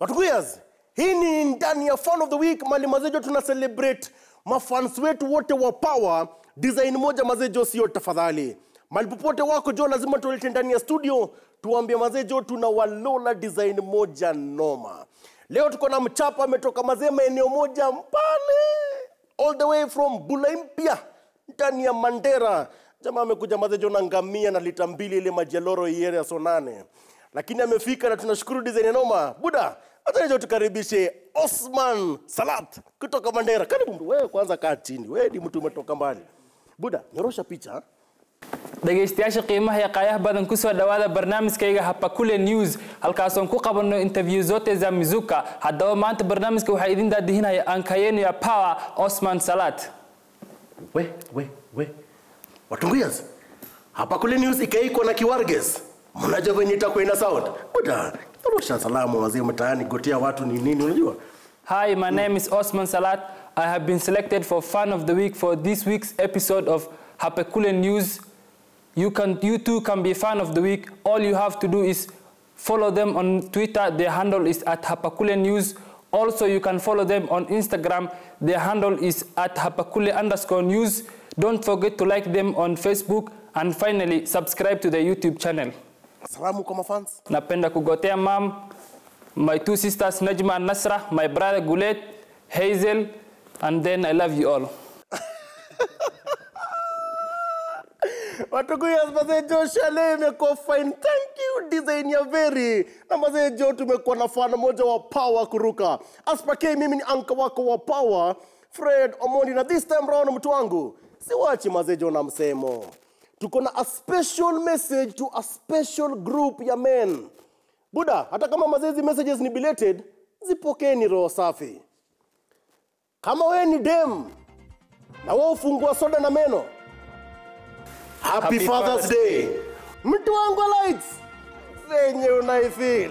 Watuguyas, hii ni ndani ya fan of the week mali mazejo tuna celebrate mafans wetu wote wa power design moja mazejo sio tafadhali mali popote wako jo lazima tulete ndani ya studio tuambie mazejo tuna walola design moja noma leo tuko na mchapa ametoka mazee maeneo moja mpale all the way from bulaimpia ndani ya mandera jamaa amekuja mazejo na ngamia na lita mbili ile majeloro iere ya sonane lakini amefika na tunashukuru design noma buda hata leo tukaribishe Osman Salat kutoka Mandera. Karibu mtu, wewe kwanza kaa chini, wewe ni mtu umetoka mbali. Buda, nyorosha picha. dhegaystayaasha qiimaha iyo qaayaha badan kusoo dhawaada barnaamijkayga hapakule news halkaasoon ku qabanno interview zote za mizuka haddaba maanta barnaamijka waxaa idin daadihinaya ankayenia power osman salat We, we, we. Watunguyas. Hapa kule news ikaiko na Kiwarges. Mnajua venye itakuwa ina sound. Buda, nyorosha salamu wazee mtaani gotea watu ni nini unajua? Hi, my name is Osman Salat. I have been selected for Fan of the Week for this week's episode of Hapekule News. You can, you too can be Fan of the Week. All you have to do is follow them on Twitter. Their handle is at Hapakule News. Also, you can follow them on Instagram. Their handle is at Hapakule underscore news. Don't forget to like them on Facebook. And finally, subscribe to the YouTube channel. Salamu kwa mafans. Napenda kugotea mam, my two sisters Najma and Nasra, my brother Gulet, Hazel, and then I love you all. Watuguyas mazee Joshua leo imekuwa fine. Thank you design ya very. Na mazee Jo tumekuwa na fana moja wa power kuruka. Aspake mimi ni anka wako wa power Fred Omondi na this time round mtu wangu. Siwachi mazee Jo na msemo. Tuko na a special message to a special group ya men. Buda, hata kama mazezi messages ni belated, zipokeni roho safi. Kama wewe ni dem na wewe ufungua soda na meno, Happy, Happy Father's Father's Day. Mtu wangu wa lights. Venye unaifeel.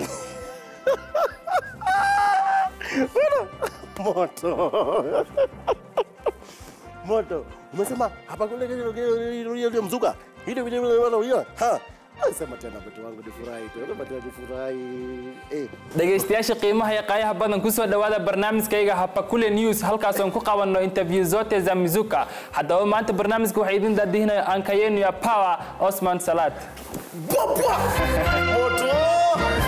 Bwana, Moto. Moto. Umesema hapa kule ile mzuka. Ile ile ile ha. Sema tena mtu wangu nifurahi tu. Sema tena nifurahi. Eh. dhegaystayaasha qiimaha iyo qaayaha badan kusoo dhawaada barnaamijkayga hapakule news halkaasoon ku qabanno interview zote za mizuka haddaba maanta barnaamijka waxaa idin daadihinaya ankayenia power osman salat Bwapwa. Moto.